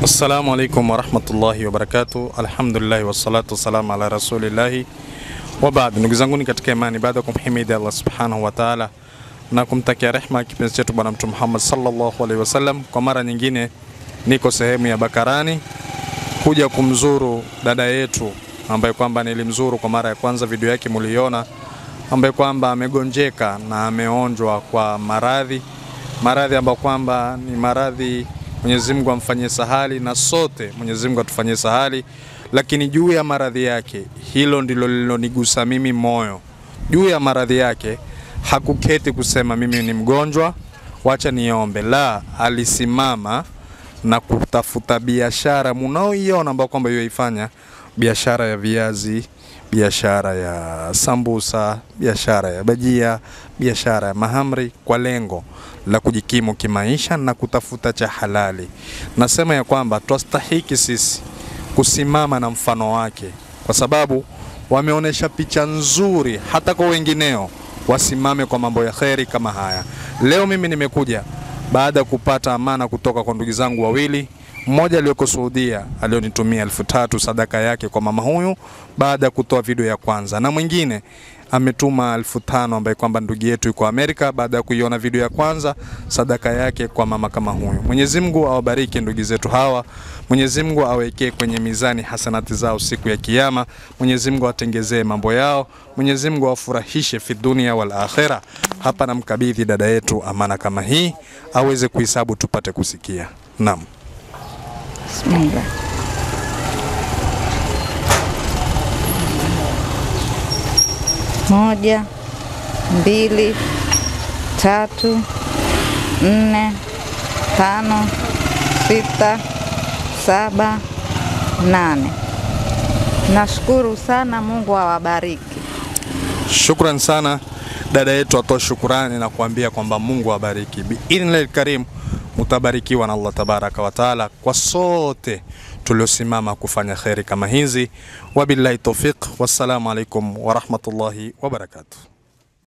Assalamu alaikum warahmatullahi wabarakatuh. Alhamdulillahi wassalatu wassalamu ala rasulillahi wa baad. Ndugu zanguni katika imani, baada ya kumhimidi Allah subhanahu wa ta'ala na kumtakia rehma kipenzi chetu Bwana Mtume Muhammad sallallahu alaihi wasallam, kwa mara nyingine niko sehemu ya Bakarani kuja kumzuru dada yetu ambaye kwamba nilimzuru kwa mara ya kwanza, video yake muliona, ambaye kwamba amegonjeka na ameonjwa kwa maradhi maradhi ambayo kwamba ni maradhi Mwenyezi Mungu amfanyie sahali na sote Mwenyezi Mungu atufanyie sahali, lakini juu ya maradhi yake, hilo ndilo lilonigusa mimi moyo. Juu ya maradhi yake hakuketi kusema mimi ni mgonjwa, wacha niombe. La, alisimama na kutafuta biashara munaoiona ambao kwamba yoifanya biashara ya viazi, biashara ya sambusa, biashara ya bajia, biashara ya mahamri kwa lengo la kujikimu kimaisha na kutafuta cha halali. Nasema ya kwamba twastahiki sisi kusimama na mfano wake, kwa sababu wameonyesha picha nzuri, hata kwa wengineo wasimame kwa mambo ya kheri kama haya. Leo mimi nimekuja baada ya kupata amana kutoka kwa ndugu zangu wawili mmoja aliyoko Saudia alionitumia elfu tatu sadaka yake kwa mama huyu baada ya kutoa video ya kwanza, na mwingine ametuma elfu tano ambaye kwamba ndugu yetu yuko Amerika baada ya kuiona video ya kwanza sadaka yake kwa mama kama huyu. Mwenyezi Mungu awabariki ndugu zetu hawa, Mwenyezi Mungu awekee kwenye mizani hasanati zao siku ya Kiyama, Mwenyezi Mungu awatengezee mambo yao, Mwenyezi Mungu awafurahishe fi dunia wal akhira. Hapa namkabidhi dada yetu amana kama hii aweze kuhesabu tupate kusikia. Naam. Bismillah. Moja, mbili, tatu, nne, tano, sita, saba, nane. Nashukuru sana, Mungu awabariki. Shukran sana dada yetu, atoa shukurani na kuambia kwamba Mungu awabariki biidhnillahil karim. Mutabarikiwa na Allah tabaraka wa taala kwa sote tuliosimama kufanya kheri kama hizi. Wabillahi taufiq, wassalamu alaikum warahmatullahi wabarakatuh.